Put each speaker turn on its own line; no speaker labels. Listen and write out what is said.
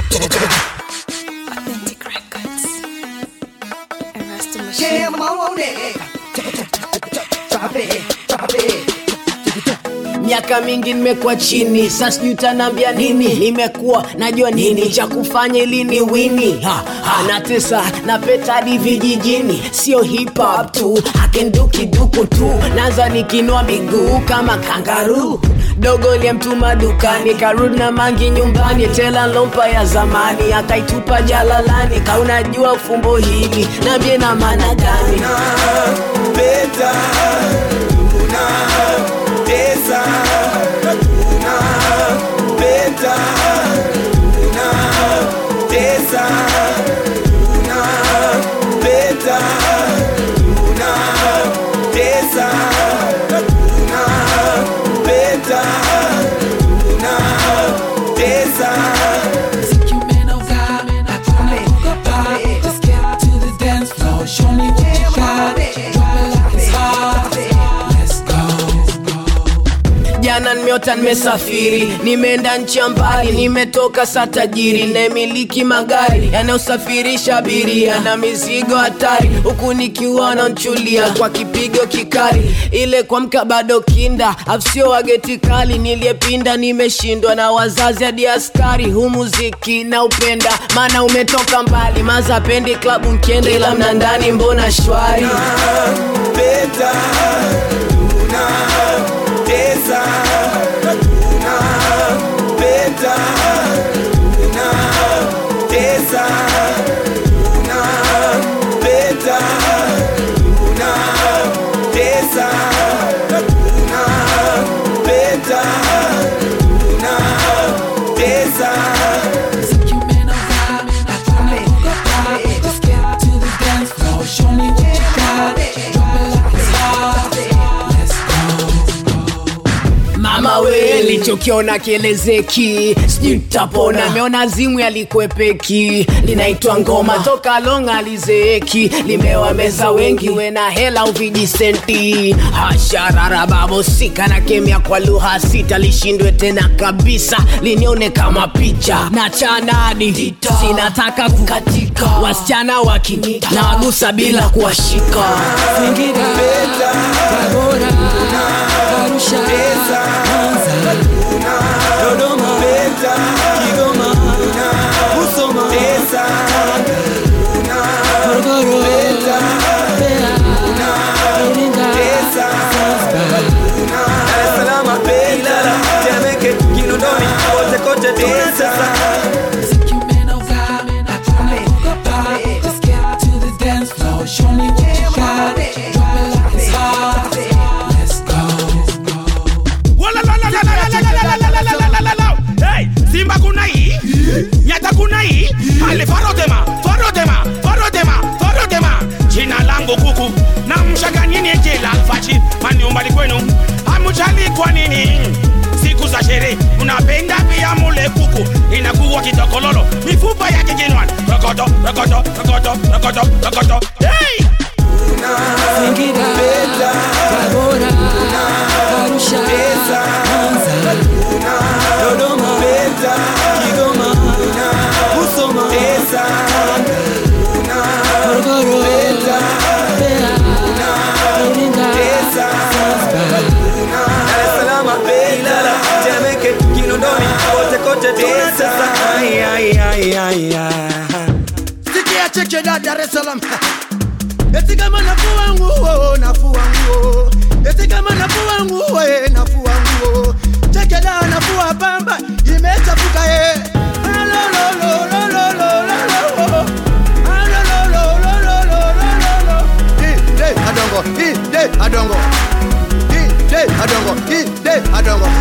Authentic Records. Erasmus Machine.
Yeah, I'm on it. Drop it, drop it.
miaka mingi nimekuwa chini sasa sijui utanambia nini nimekuwa najua nini cha kufanya ili ni wini ha, ha, natesa na peta hadi vijijini sio hip hop tu akendukiduku tu naanza nikinua miguu kama kangaru dogo liyemtuma dukani karudi na mangi nyumbani tela lompa ya zamani akaitupa jalalani kaunajua fumbo hili nambie na maana gani
peta tuna tesa tuna peta tuna tesa tuna peta tuna tesa tuna peta tuna tesa
Think you man of God, I try to hook up high. Just get to the dance floor, show me what you got. Drop it like it's hot. Let's go.
jana nimeota nimesafiri nimeenda nchi ya mbali nimetoka sa tajiri naemiliki magari yanayosafirisha abiria na mizigo hatari huku nikiwa nanchulia kwa kipigo kikali ile kwamka bado kinda afsio wageti kali niliyepinda nimeshindwa na wazazi hadi askari hu muziki na upenda maana umetoka mbali maza pendi klabu nkienda ila mnandani mbona shwari
peta tuna tesa tuna peta tuna tesa tuna peta tuna tesa tuna peta tuna tesa
Think you man of God, I try to hook up high. Just get to the dance floor, show me what you got. Drop it like it's hot. Let's go.
mama we lichokiona kielezeki sijui ntapona ameona zimu yalikwepeki linaitwa ngoma toka longa lizeeki limewameza wengi we na hela uvijisenti hasharara babosika na kemia kwa lugha sita lishindwe tena kabisa linione kama picha na chanadi sinataka kukatika wasichana waki na wagusa bila kuwashika
Singida, Tabora, Arusha, Mwanza, Dodoma, Kigoma, Musoma, Morogoro, Mbeya, Iringa, Zanzibar.
Dar es Salaam, Ilala, Temeke, Kinondoni, kote kote tunatesa.
Think you man of God, I try to hook up high. Just get to the dance floor, show me what you got. Drop it like it's hot. Let's go.
Hey, Simba kuna hii nyata kuna hii ale farodema farodema farodema farodema jina langu kuku na mshaganini jela alfachi manyumbani kwenu hamujali kwa nini siku za sherehe unapenda pia mule kuku inakuwa kitokololo mifupa yake kinwani rokoto rokoto rokoto rokoto rokoto hey!
Singida, Tabora, Arusha, Mwanza, Dodoma, Kigoma, Musoma, Morogoro, Mbeya, Iringa, Zanzibar.
Dar es Salaam, Ilala, Temeke, Kinondoni, kote kote tunatesa. Ay, ay, ay, ay, ay.
Sikia cheche da Dar es Salaam. Eti kama nafua nguo, nafua nguo. Eti kama nafua nguo, eh, nafua nguo. Cheche da nafua pamba, imechafuka eh. Alo, lo, lo, lo, lo, lo, lo, lo. Alo, lo, lo, lo, lo, lo, lo, lo, lo. Ide adongo, ide adongo. Ide adongo, ide adongo.